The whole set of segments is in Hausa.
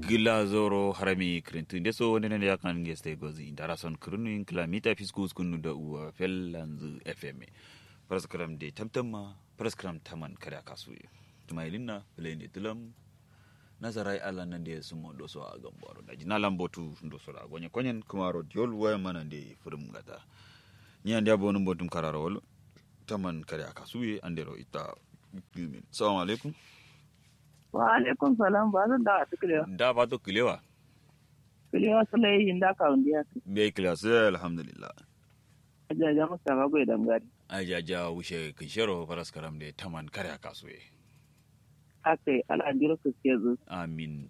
gila zoro harami krintu nde so wonde nende yakan ngeste gozi ndara son krunu in kilamita fiskus kunu da uwa fellanzu fm paraskram de tamtamma paraskram taman kada kasu tumailina plende tulam nazarai ala nan de sumo do so a gambaro da jina lambotu ndo so da gonye konyen kumaro diol waya mana de furum gata ni ande abonu botum kararo wol taman kada kasu andero ita gumin assalamu alaikum wa alaikum salam ba zan da ta kilewa da ba to kilewa kilewa sulai yin da ka undiya be kilewa sai alhamdulillah ajaja mustafa goyi dangari ajaja wuce kishero faras karam de taman kare a kasuwe akai al'adiro su ke zo amin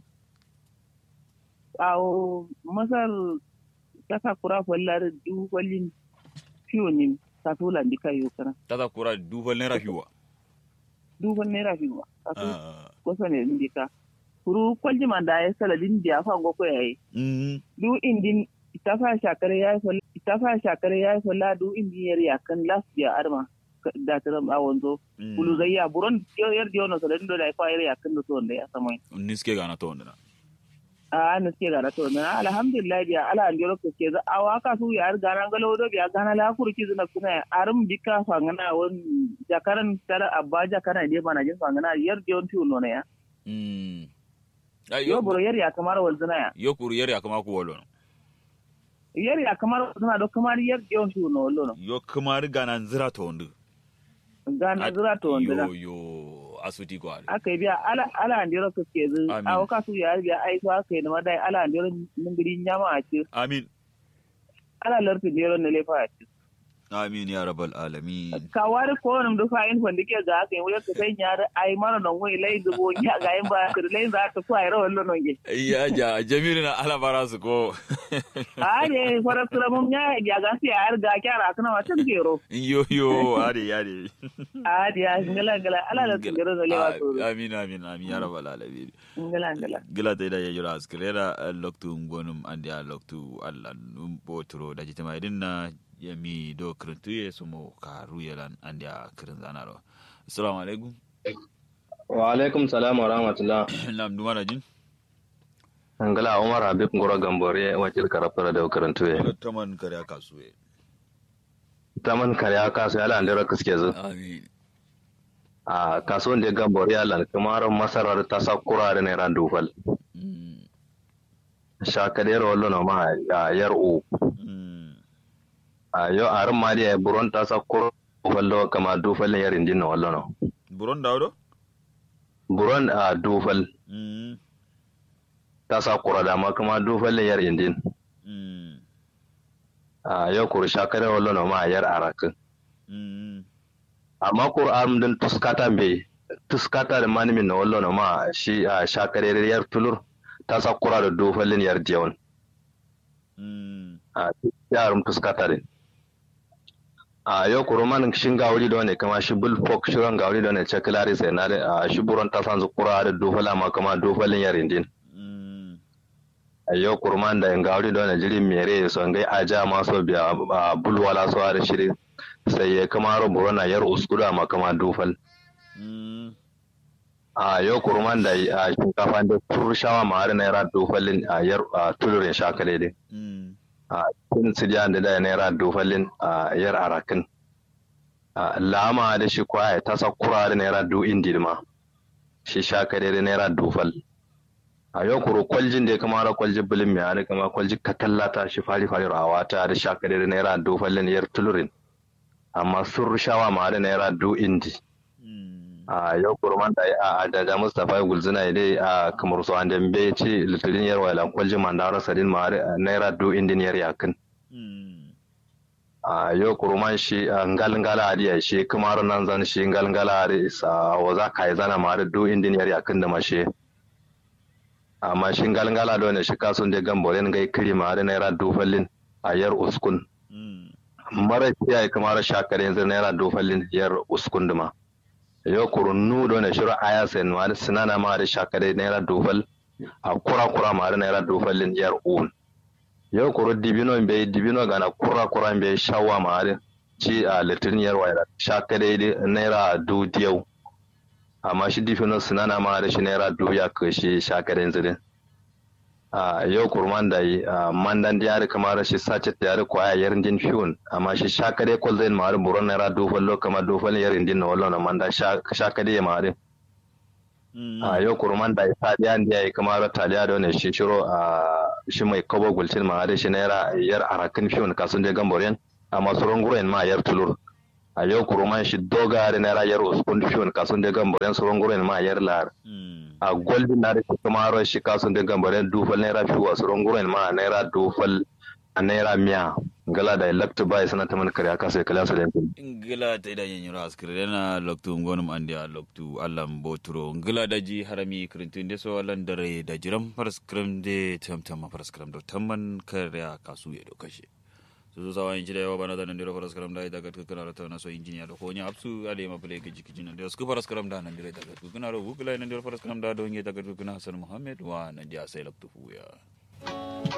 awo masar kasa kura fallar du kwallin fiyo ne ta tula ndika yau kana tata kura dubal naira fiwa du kwallin naira fiyo kasu Ah, kosa ne ndika kuru kwalji man da ya saladin da ya fa goko yayi mm, du indin itafa shakare ya fa itafa shakare ya fa la du indin yar yakan last ya arma da taram a wanzo mm. bulu zayya buron yar diyono saladin do da ya fa yar yakan da so da ya samai niske gana to wanda a na suke gara to na alhamdulillah biya ala an jiro ke za a waka su ya ar gana galo do biya gana la kurki zuna kuna arum dika fangana won jakaran tara abba jakana de bana jin fangana yar diyon tu no ne ya Mm. Ai, yo yo buro yar ya kamar wal zuna ya yo kuru yari akama ku wolo no. yar ya kamar wal zuna do kamar yar diyon tu no lo no yo kamar gana nzira to wanda gana zura to wanda yo yo asuti ko ale aka yi biya ala ala an jiro ke zu Amin. a waka su ya biya ai to aka yi na madai ala an jiro ningiri nyama a ci amin ala larti jiro ne lefa a ci amin ya rabbal alamin kawari ko nam du fayin fandi ke ga ke wala ka sai nyar ai mara non wai lai dubo nya ga yin ba kir lai za ta kwai ro wallo non ge ya ja jamilu na ala barasu ko ade fara tura mum nya ya ga si ar ga kyara kana watan gero yo yo ade ade ade ya ngala ngala ala la gero da lewa to amin amin amin ya rabbal alamin ngala ngala gila ta da yajura askrera loktu ngonum andi a loktu alla num botro da jitama idin na yami do krintu ye sumo karu yelan andi a krin zanaro assalamu alaikum wa alaikum salam wa rahmatullah nam duma da jin angala umar habib ngoro gambore wakil karafara da karantu ya taman kare aka suwe taman kare aka su ala andira kaske zu amin a kasuwan da gambore ala kamar masarar ta sakura da naira dufal Mm, shakadiyar wallo na ma a yar u mm, a yau a rin ma da buron ta sakura dufal kama dufal yarin din na wallo na buron dawdo buron a dufal Mm, ta sakura da ma kama dufal yarin din mm, a yau kuri shakadiyar wallo na ma yar arakin mm, amma Qur'an din tuskata be tuskata da manimin na wallo na ma shi a shakare yar tulur ta sakura da dofalin yar jewan mm, a yarum tuskata din a yau kuruman shin gawuri da wani kama shi bulfok shirin gawuri da wani cekulari sai na da a shi buron ta san kura da dofala ma kama dofalin yarin din mm, a yau kuruman da gawuri da wani jirin mere son gai aja maso biya a bulwala so da shirin sai ya kama ro burona yar uskuda ma kama dofal mm, a yau kurman da a shinkafa da turushawa ma har naira dofalin a yar a tulurin shakale din mm, a cikin sidiya da da naira dofalin a yar arakin a lama da shi kwaya ta sakura da naira do indi ma shi shakale da naira dofal a yau kuro kwaljin da ya kama da kwalji bilin mai hada kama kwalji katallata shi fari fari rawa ta da shakale da naira dofalin yar tulurin amma sun rushawa ma da naira do indi mm, a yau kurman da a daga mustapha gulzina dai a kamar su an dambe ce litirin yarwa ila kwalji mandara sadin ma naira do indiniyar yakin mm, a yau kurman shi a ngalngala adiya shi kamar nan zan shi ngalngala adi sa waza kai zana ma do indiniyar yakin da mashe amma shi ngalngala da wani shi kasun da gamboren gai kiri ma naira do fallin a yar uskun mm, mara kiyaye kamar shakare yanzu naira do fallin yar uskun duma yo kurunnu do ne shiro aya sen ma da sinana ma da shakare naira dofal a kura kura ma da naira dofal lin yar un yo kuru dibino be dibino gana kura kura be shawa ma da ci a litin yar waya shakare da naira du diyau amma shi difino sinana ma da shi naira du ya kashi shakare yanzu din a yau kurman da yi mandan da yari kamar shi sace da yari kwaya yarin din fiyon amma shi shakade kol zai ma'arin buron naira dufal lo kama dufal yarin din na wallo na manda shakade ya ma'arin a yau kurman da isa da yan da yi kamar taliya da wani shi shiro a shi mai kobo gulcin ma'arin shi naira yar arakin fiyon kasun da gamborin amma sauran guren ma yar tulur a yau kuruman shi doga da naira yar uskun fiyon kasun da gamborin sauran guren ma yar lar a golden na rike kuma ro shi kasun da gambare dufal naira fi wasu runguren ma naira dufal a naira miya gala da electo bai sana ta man kare aka sai kala su da ngila ta idan yin ras kire na loktu ngonum andi a loktu allam botro ngila da ji harami krintin de so lan dare da jiram faras krim de tamtam faras krim do tamman kare aka su ya do kashe su sawa in jira yawa bana da nan dira faras karam da daga tukuna ta na so injiniya da konya apsu ale ma play gaji kijin da su faras karam da nan dira daga tukuna ro gugula nan dira faras karam da don ye daga tukuna hasan muhammad wa nan dia sai laktu ya